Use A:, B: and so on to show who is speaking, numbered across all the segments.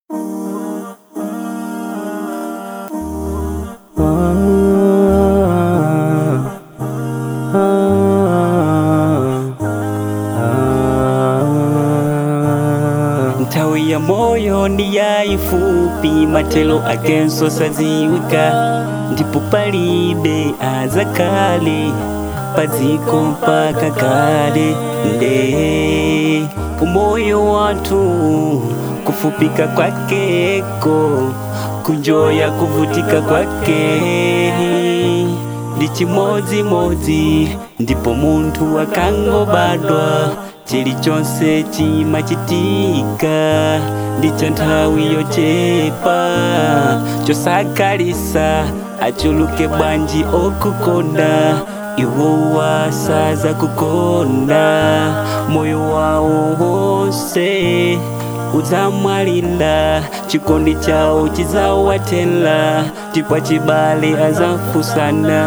A: Ntawi ya moyo ndi yayifupi matelo akenso saziwika ndipo palibe azakale padziko mpaka kale nde umoyo wathu kufupika kwakeko kunjoya kuvutika kwake ndi chimodzimodzi ndipo munthu akangobadwa chilichonse chimachitika ndicho nthawi yochepa chosakalisa achuluke bwanji okukonda iwo wasaza kukonda moyo wawo wonse udzamwalira chikondi chawo chidzawatela chipwa chibale azafusana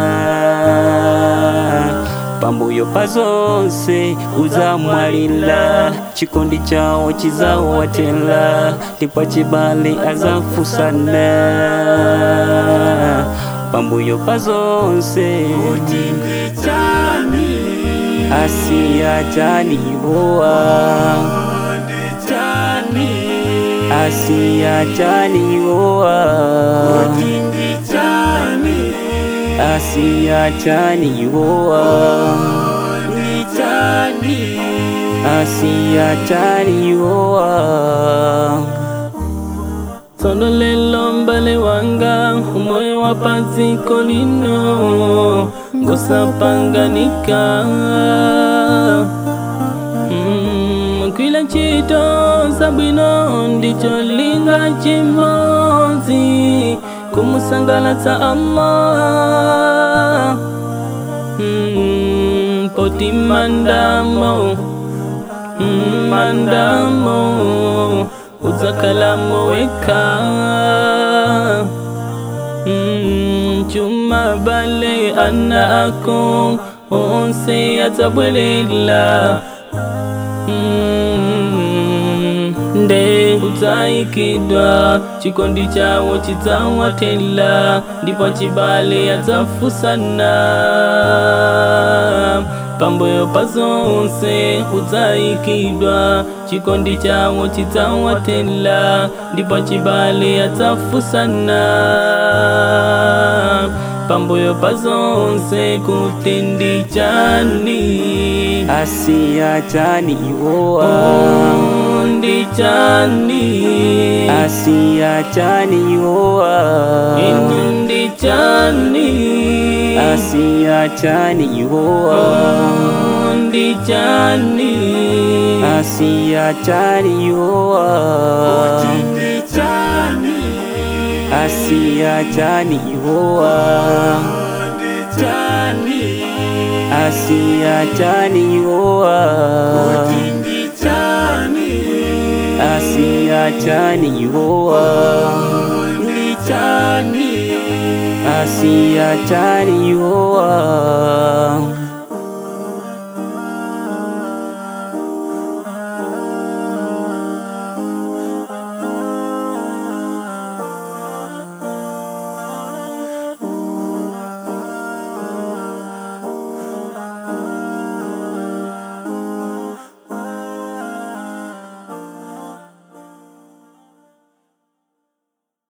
A: pambuyo pa zonse udzamwalira chikondi chawo chidzawatela chipwa chibale azafusana pambuyo pa zonse asiya chaniwoa asiya chaniwoa asiya chaniwoa asiya chaniwoa
B: Tsono lelo mbale wanga umoyo wa padziko lino ngosapanganika Mm, kwila ntchito zabwino ndicho linga chimodzi kumusangalatsa Allah Mm, poti mandamo Mm, mandamo udzakalamo weka Mm, chuma bale ana ako onse adzabwelela Mm, nde udzayikidwa chikondi chawo chidzawatela ndipo chibale adzafusana pambuyo pa zonse udzayikidwa chikondi chawo chidzawatela ndipo chibale adzafusana pambuyo pa zonse kuti ndi chani
A: asiya chaniwoa
B: Oh, ndi chani
A: asiya chaniwoa
B: inu ndi chani
A: asiya chaniwoa
B: Oh, ndi chani
A: asiya chaniwoa asiya chaniwoa asiya chaniwoa asiya chaniwoa asiya chaniwoa